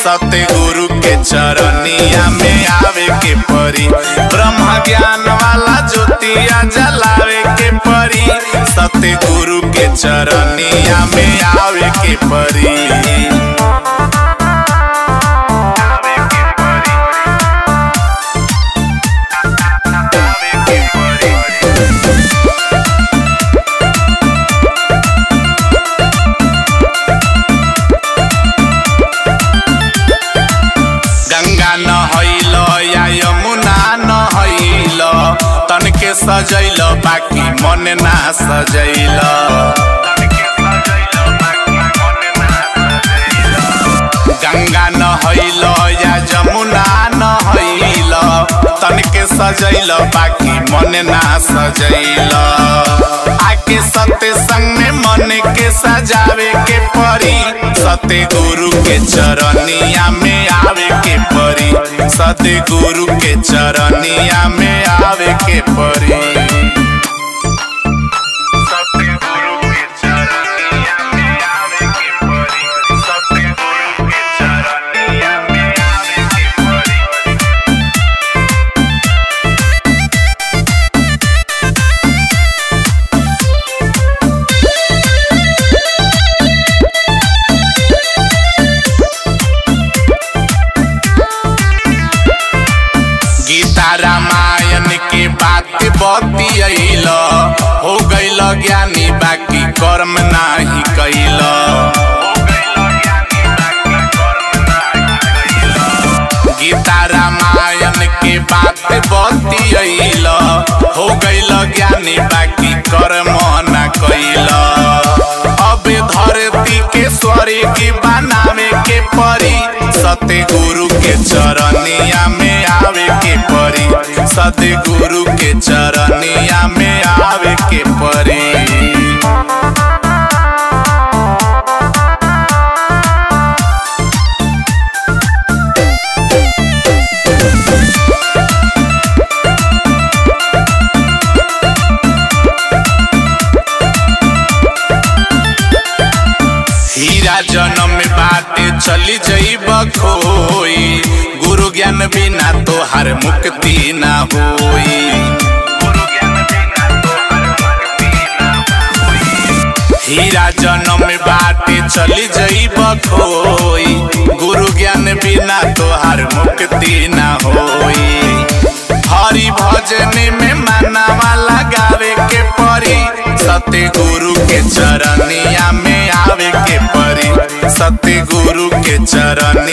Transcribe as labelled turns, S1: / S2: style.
S1: सत्य गुरु के चरनिया में आवे के परी ब्रह्म ज्ञान वाला ज्योतिया जलावे के परी सत्य गुरु के चरनिया में आवे के परी आवे के परी आवे के परी गंगा नहैल या यमुना नहैल तन के सजैल बाकी मन ना सजैल गंगा नहैल या जमुना नहैल तन के सजैल बाकी मन ना सजैल आके सत्य संग में मन के सजावे के परी सत्य गुरु के चरनिया में आवे के परी सत्य गुरु के चरनिया में आवे के परी सत्य गुरु के चरनिया में आवे के परी सत्य गुरु के चरनिया में आवे के परी गीता रामायण के बात बतियल हो गईल ज्ञानी बाकी कर्म नाही कैल गीता रामायण के बात बतियल हो गईल ज्ञानी बाकी कर्म ना कैल अब धरती के स्वर्ग बनावे के परी सत्य गुरु के चरनिया में आवे के परी सत्य गुरु के चरनिया में आवे के परी हीरा जन्म में बाटे चली जईब खोई गुरु ज्ञान बिना तोहार मुक्ति ना होई हीरा जन्म में बाटे चली जईब खोई गुरु ज्ञान बिना तोहार मुक्ति ना होई हरि भजन में मानवा लगावे के परी सत्य गुरु के चरनिया में आवे के परी सत्य गुरु के चरण